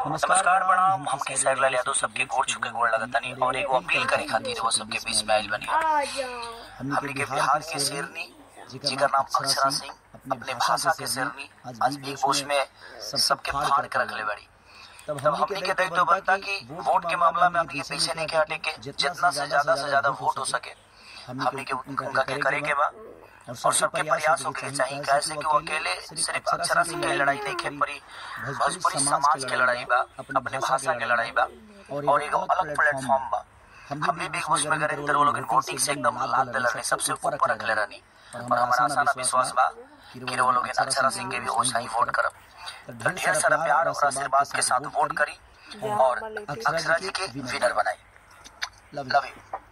नमस्कार प्रणाम हम केसर लाल यादव सबके गोड़ छुके गोड़ लगतनी और एगो अपील करे खातिर वो सबके बीच में आइल बनी हमनी के बिहार के शेरनी जिकर नाम अक्षरा सिंह अपने भाषा के शेरनी आज बिग बॉस में सबके फाड़ के रखले बड़ी तब हमनी के दायित्व बनता कि वोट के मामला में हमनी के पीछे नहीं के हटे के जितना से ज्यादा से ज्यादा वोट हो सके हमनी के उनका के करे के बा और सबके प्रयास होके चाहिए कैसे कि वो अकेले सिर्फ अक्षरा सिंह की लड़ाई नहीं खेल पड़ी भोजपुरी समाज के लड़ाई बा अपने भाषा के लड़ाई बा और एगो अलग प्लेटफॉर्म बा हमने बिग बॉस में गए वो लोग वोटिंग से एकदम लाल दिल रहे सबसे ऊपर रखले रहनी और हमारा आसान विश्वास बा कि वो लोग अक्षरा सिंह के भी वैसा ही वोट करब तो ढेर सारा प्यार और आशीर्वाद के साथ वोट करी और अक्षरा जी के विनर बनाई लव यू